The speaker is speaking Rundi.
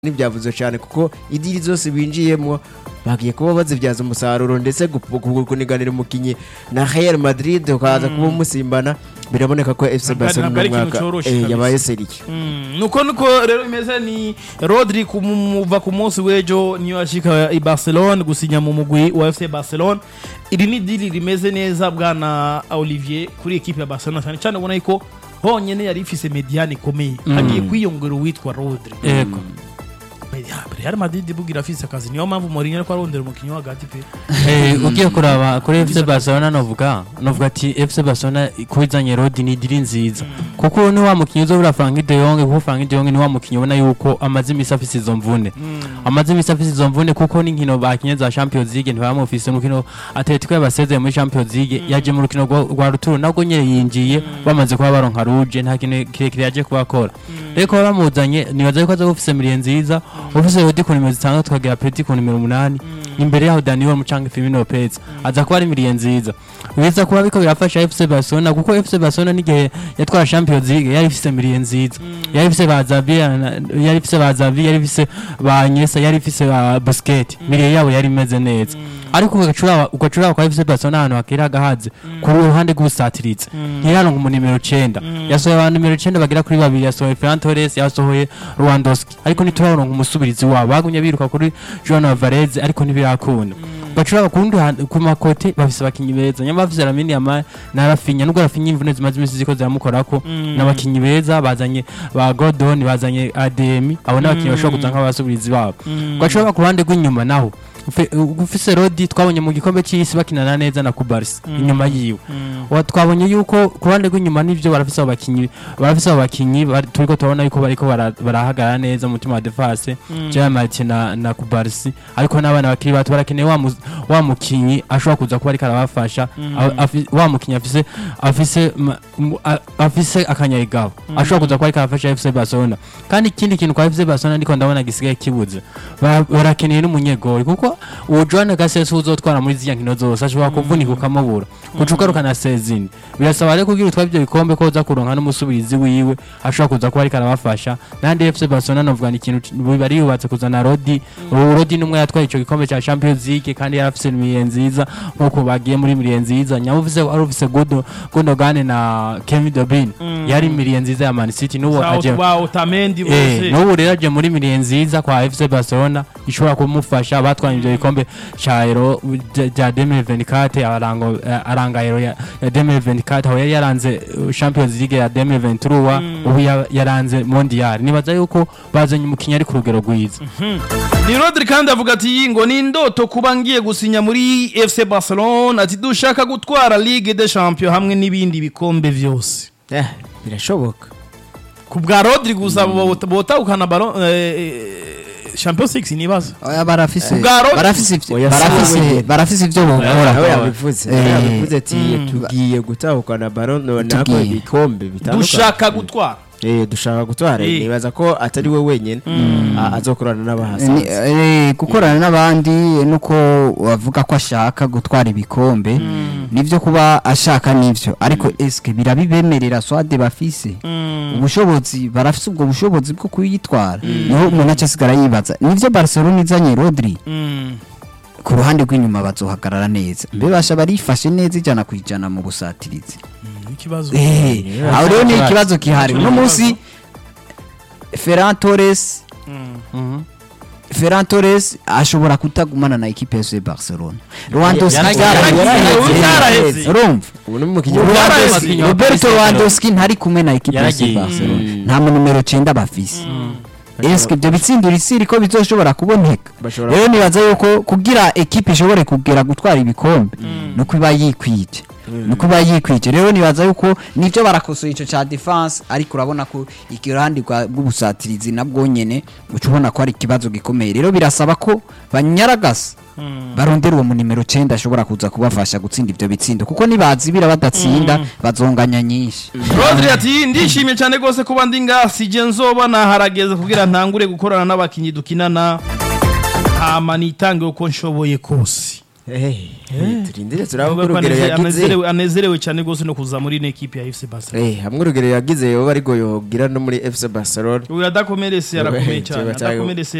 ntibyavuze cyane kuko idiri zose binjiyemo bagiye kuba bazibyaza umusaruro ndetse gu- gu- kuniganira umukinnyi na Real Madrid ukaza kuba umusimbana biraboneka ko FC Ntabwo- Barcelona ntabwo ari uno ikintu mwaka coroshe eh, kabisa. yabaye seriye Mm, nuko nuko rero bimeze ni Rodri kumuva ku munsi w'ejo niyo ashika i Barcelona gusinya mu mugwi wa FC Barcelona iri ni dili rimeze neza bwana Olivier kuri equipe ya Barcelona cyane cyane ubona yuko honyene yari ifise mediane ikomeye hagiye kwiyongera uwitwa Rodri yego Ya, Real Madrid bugira afise akazi niyo mpamvu Mourinho ariko arondera umukinnyi wo hagati pe Eh, ugiye kuraba kuri FC Barcelona novuga novuga ati FC Barcelona kubizanye Rodi ni diri nziza kuko ni wa mukinyi uzobura Frank de Jong kuko Frank de Jong ni wa mukinyi ubona yuko amaze imisi afise izo mvune amaze imisi afise izo mvune kuko n'inkino bakinye za Champions League ntibamufise mukino Atletico yabasezeye muri Champions League yaje mu rukino rwa- rwa ruturo nabwo nyene yinjiye bamaze kuba baronka ruje nta kintu kirekire yaje kubakora rero kuba bamuzanye nibaza yuko aza ufise miliye nziza ufise Rodi ku nimero zitandatu tukagira Petit ku nimero umunani imbere yaho Daniel Mucanga Firmino Lopez aza kuba ari miliye nziza biza kuba biko birafasha FC Barcelona kuko FC Barcelona n'igihe yatwara Champions League yari ifise miliye nziza yari ifise ba Xavi yari ifise ba Xavi yari ifise ba Iniesta yari ifise ba Busquets miliye yabo yari imeze neza ariko ugacura ugacura kwa FC Barcelona ahantu hakira gahaze ku ruhande rw'ubusatirizi ntiraronka mu nimero 9 yasohoye abantu nimero 9 bagira kuri babiri yasohoye Ferran Torres yasohoye Lewandowski ariko ntituraronka umusubirizi wabo bagumye biruka kuri Joan Alvarez ariko ntibirakunda bacura ku rundi ruhande- ku makote bafise abakinyi beza nyamara bafise Lamine Yamal na Rafinha nubwo Rafinha imvune zimaze imisi ziko ziramukorako n'abakinyi beza bazanye ba Gordon bazanye ADM abo n'abakinyi bashobora kuza nk'abasubirizi babo bacura ku ruhande rw'inyuma naho Ufe- ufise Rodi twabonye mu gikombe cy'isi bakinana neza na Kubarsi inyuma yiwe Wa- twabonye yuko ku ruhande rw'inyuma nivyo barafise abo bakinyi barafise abo bakinyi bari- turiko turabona yuko bariko bara- barahagarara neza mu mutima wa defense Jean Martin na, na Kubarsi ariko n'abana bakiri bato barakeneye wa, mu- wa mukinyi ashobora kuza kuba ariko arabafasha A- afi- wa mukinyi afise afise ma- mu- a- afise akanyayigabo ashobora kuza kuba ariko arafasha FC Barcelona kandi ikindi kintu kwa FC Barcelona ndiko ndabona gisigaye kibuze Ba- barakeneye n'umunyegori kuko uwo Joan Gases uzotwara muri ziriya nkino zose ashobora kuvunika ukamubura kuca ugarukana sezini birasaba rero kugira utware ibyo bikombe ko uza kuronka n'umusubirizi wiwe ashobora kuza kuba ariko arabafasha nandi FC Barcelona novuga ni ikintu bari yubatse kuzana Rodi uwo Rodi numwe yatwaye ico gikombe ca Champions League kandi yarafise imiye nziza nkuko bagiye muri miliye nziza nyamuvuze ari ufise Godo Gundogan na Kevin De Bruyne yari miliye nziza ya Man City n'uwo aje ba Otamendi Eh, bose n'ubu rero aje muri miliye nziza kwa FC Barcelona ishobora kumufasha batwaye ibyo bikombe ca Euro bya- bya 2024 arango eh, aranga Euro ya ya 2024 aho yari yaranze uh, Champions League ya 2023 ubu ya- yaranze Mondial nibaza yuko bazanye umukinnyi ari ku rugero rwiza ni Rodri kandi avuga ati ngo ni indoto kuba ngiye gusinya muri FC Barcelona ati dushaka gutwara Ligue des Champions hamwe n'ibindi bikombe vyose Eh, birashoboka ku bwa Rodri gusa bota- botahukana ballon eh, Champions League nibaza Oya barafise Ubwa Rodi- barafise ivyo- Oya, barafise siwe. barafise ivyo nawe bokora yabivuze nawe Eh, yabivuze ati tugiye gutahukana baron nako Tugiye. ibikombe bitandukanye dushaka gutwara Eh, dushaka gutwara Eh. nibaza ko atari we wenyine a- azokorana Ni- n'abahasanze eh, gukorana n'abandi nuko wavuga ko ashaka gutwara ibikombe nivyo kuba ashaka nivyo ariko eske birabibemerera swade bafise ubushobozi barafise ubwo bushobozi bwo kuyitwara niho umuntu aca asigara yibaza nivyo Barcelona izanye Rodri ku ruhande rw'inyuma bazohagarara neza mbe basha barifashe neza ijana ku ijana mu busatirizi ikibazo Eh, aho rero ni ikibazo gihari uno munsi Ferran Torres Ferran Torres ashobora kutagumana na equipe ya FC Barcelona Lewandowski Yaragiye- byaraheze. yaraheze. urumva ubu ni umukinnyi Lewandowski- Yaragiye. Roberto Lewandowski ntari kumwe na equipe ya FC Yaragiye. Barcelona nta mu numero 9 bafise Eske ibyo bitsindura isiri ko bizoshobora kuboneka Bashobora- rero nibaza yuko kugira equipe ishobore kugera gutwara ibikombe nuko iba yikwije nuko iba yikwije rero nibaza yuko nivyo barakosoye ico ca defense ariko urabona ko ikiruhande rwa- rw'ubusatirizi nabwo nyene uca ubona ko ari ikibazo gikomeye rero birasaba ko banyaragasa barondera uwo mu nimero 9 ashobora kuza kubafasha gutsinda ivyo bitsindo kuko nibazibira badatsinda bazonganya nyinshi Rodri ati ndishimye cyane rwose kuba ndi ngasi je nzoba naharageze kugira ntangure gukorana n'abakinyi dukinana hama nitange uko nshoboye kose Eh, turindire turaba ko Avuga ko urugero aneze- yagize anezerewe anezerewe cyane rwose no kuza muri ino ekipe ya FC Barcelona Eh, hamwe urugero yagize yoba ariko yogira no muri FC Barcelona uyu adakomeretse arakomeye Wewe, cyane kiba cyayo- adakomeretse